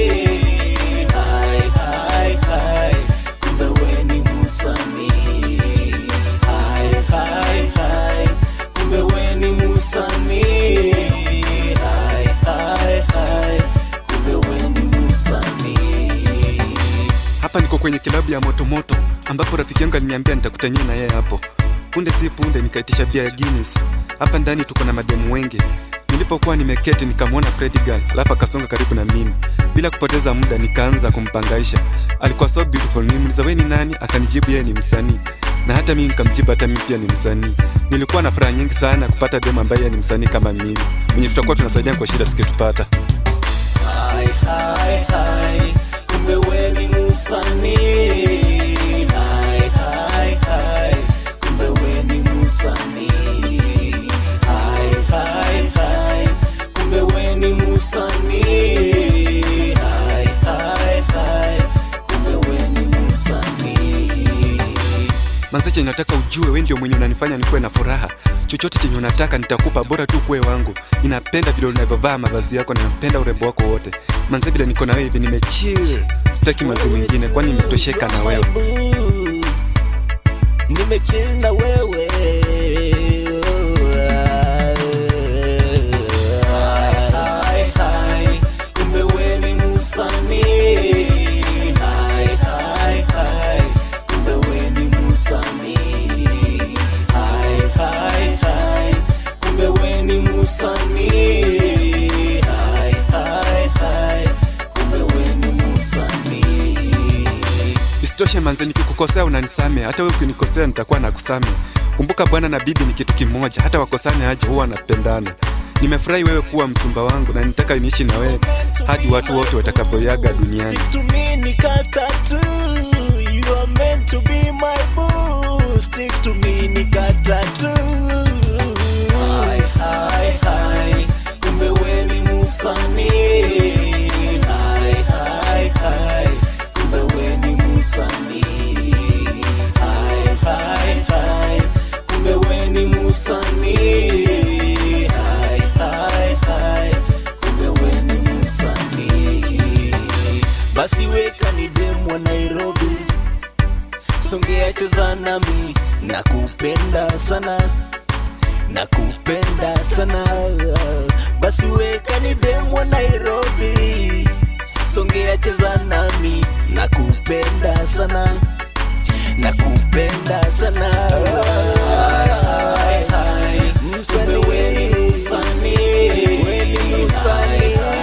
Hai, hai, hai, kumbe we ni msanii. Hai, hai, hai, kumbe we ni msanii. Hai, hai, hai, kumbe we ni msanii. Hapa niko kwenye kilabu ya motomoto ambapo rafiki yangu aliniambia nitakutania na yeye hapo. Punde si punde nikaitisha bia ya Guinness. Hapa ndani tuko na mademu wengi. Nilipokuwa nimeketi nikamwona Freddy Girl, alafu akasonga karibu na mimi. Bila kupoteza muda nikaanza kumpangaisha. Alikuwa so beautiful. Nilimuuliza wewe ni nani? Akanijibu yeye ni msanii. Na hata mimi nikamjibu hata mimi pia ni msanii. Nilikuwa na furaha nyingi sana kupata demu ambaye yeye ni msanii kama mimi. Mwenye tutakuwa tunasaidiana kwa shida sikitupata. Hai, hai, hai, kumbe we ni msanii. Hai, hai, hai, kumbe we ni msanii. Hai, hai, hai, kumbe we ni msanii. Hai, hai, hai, kumbe we ni msanii. Manzeche, nataka ujue wewe ndio mwenye unanifanya nikuwe na furaha. Chochote chenye unataka nitakupa, bora tu kuwe wangu. Ninapenda vile unavyovaa mavazi yako na napenda urembo wako wote. Manze, vile niko na wewe hivi nimechill. Sitaki manzi mwingine, kwani nimetosheka na wewe. Nimechill na wewe. Hai, hai, hai, kumbe we ni msanii. Hai, hai, hai, kumbe we ni msanii. Hai, hai, hai, kumbe we ni msanii. Hai, hai, hai, kumbe we ni msanii. Isitoshe manze, nikikukosea unanisame, hata wewe ukinikosea nitakuwa nakusame. Kumbuka bwana na bibi ni kitu kimoja, hata wakosane aje huwa wanapendana. Nimefurahi wewe kuwa mchumba wangu na nitaka niishi na wewe hadi watu wote watakapoyaga duniani. Stick to me nikatatu You are meant to be my boo Stick to me nikatatu Hai hai hai Kumbe we ni msanii Hai hai hai Kumbe we ni msanii Hai hai hai Kumbe we ni msanii Hai hai hai Kumbe we ni msanii basi weka ni demu wa Nairobi, songea cheza nami, nakupenda sana, nakupenda sana. Basi weka ni demu wa Nairobi, songea cheza nami, nakupenda sana, nakupenda sana. Hai, hai, msanii, we ni msanii, we ni msanii.